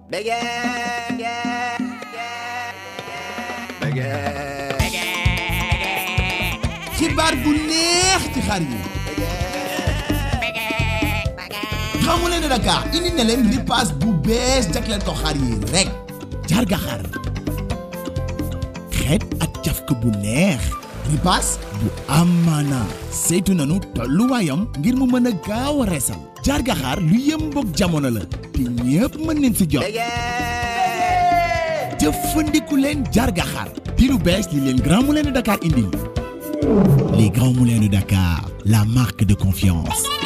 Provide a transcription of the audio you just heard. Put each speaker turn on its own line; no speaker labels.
xibaar bu neex ci xar yi xamu leen ne Dakar indi na leen ripaas bu bees jagleel ko xar yi rek jarga xar xeet ak cafka bu neex ripaas bu amaana saytu nanu tolluwaayam ngir mu mën a gaaw a reesal jarga xar lu yemboog jamono la te ñépp mën nañ si jot jëfandiku leen jarga xar di lu bees li leen Grand Moulin de Dakar indi les Grands Moulins de Dakar la marque de confiance